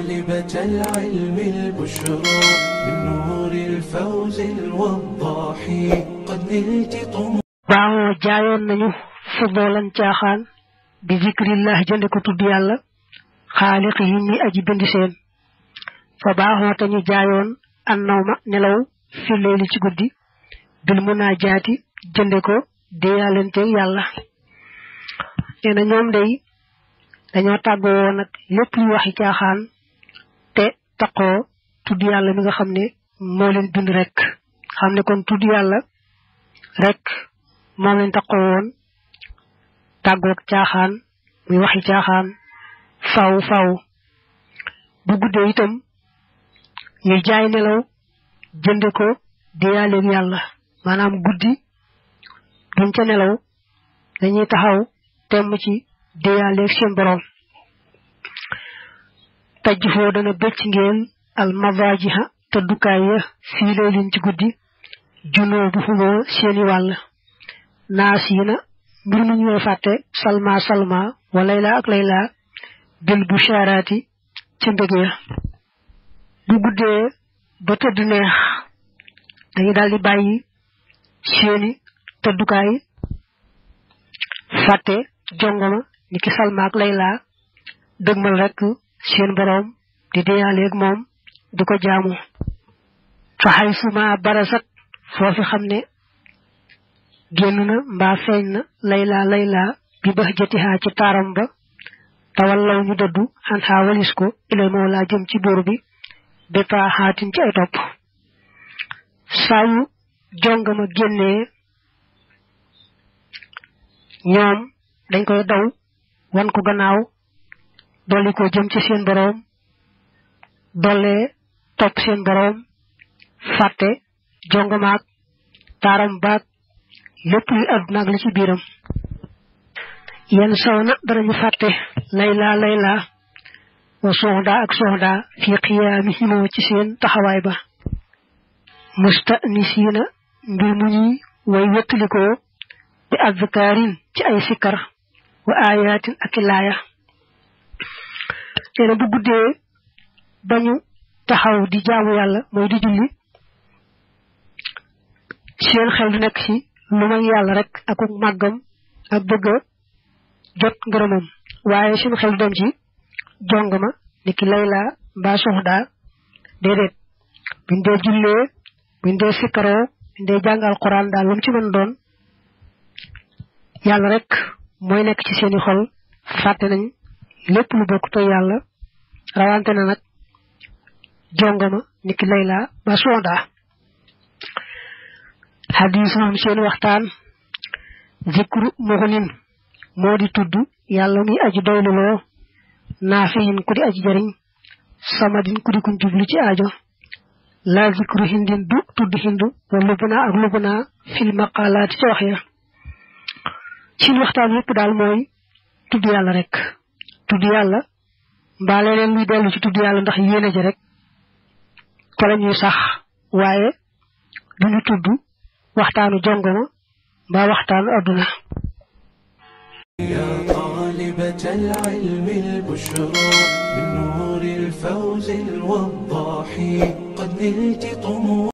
طالبة العلم البشرى من نور الفوز الوضاح قد نلت طموح baaxoo jaayoon nañu fudoolan caaxaan bi zikrillah jënde ko tudd yàlla xaaliq yi ñi aji bind seen fa baaxoo te ñu jaayoon an nawma nelaw fi leeli ci guddi bil munaajaati jënde ko déyaalenteeg yàlla nee na ñoom day dañoo tàggoo woon nag lépp luy waxi caaxaan te taqoo tudd yàlla mi nga xam ne moo leen bind rek xam ne kon tudd yàlla rek moom leen taqoo woon tàggoog caaxaan muy waxi caaxaan faw faw bu guddee itam ñu jaay nelaw jënde ko diyaaleeg yàlla maanaam guddi duñ ca nelaw dañuy taxaw temm ci diyaaleeg seen borom tajj foo dana bëcc ngeen al mavajiha tëddukaay ya fii leelin ci guddi junoo bu xumoo seeni wàll naas yi na mbir mu ñuy fàtte salma salma wa layla ak layla bil bu sharaati ca mbég ya bu guddee ba tëdd neex dañu daal di bàyyi seeni tëddukaay fàtte jongoma ni ki salma ak layla dëgmal rek seen boroom di deyaaleeg moom di ko jaamu fa xay suma barasat foofi xam ne génn na mbaa feeñ na layla layla bi bax jatihaa ci taaram ba tawal law ñu dëddu xan xaa walis ko ilay moo laa jëm ci buur bi bépa xaatin ci ay topp saa yu jongama génnee ñoom dañ koy daw wan ko gannaaw dolli ko jëm ci seen boroom dollee topp seen boroom fàtte jongamaak taaram baak lépp luy àdduna ak li ci biiram yenn saw na danañu fàtte layla layla wa soxda ak soxda fi xiyaami himoo ci seen taxawaay ba mustanisiina mbir mu ñuy way wettalikoo bi azkaarin ci ay sikkar wa ayatin ak i laaya nee na bu guddee bañu taxaw di jaamu yàlla mooy di julli seen xel du nekk ci lu may yàlla rek ak màggam ak bëgg a jot ngërëmam waaye seen xel du dem ci jongama ni ki layla mbaa soxda déedéet buñ dee jullee buñ dee sikkaroo buñ dee jàng alquran daal lu mu ci mën doon yàlla rek mooy nekk ci seeni xol fàtte nañ lépp lu bokk to yàlla rawante na nag jongama ni ki layla mbaa soxda xadis moom seen waxtaan zikru muxnin moo di tudd yàlla muy aji doyluloo naafiyin ku di aji jariñ samadin ku di kuñ jublu ci aajo la zikru hindin du tudd hindu wa lubna ak lubna fil maqalaati ci wax ya seen waxtaan yépp daal mooy tudd yàlla rek tudd yàlla mbaa leneen luy dellu ci tudd yàlla ndax yéene ji rek ca la ñuy sax waaye duñu tudd waxtaanu jongoma mbaa waxtaanu adduna يا طالبة العلم البشرى من نور الفوز الوضاح قد نلت طموح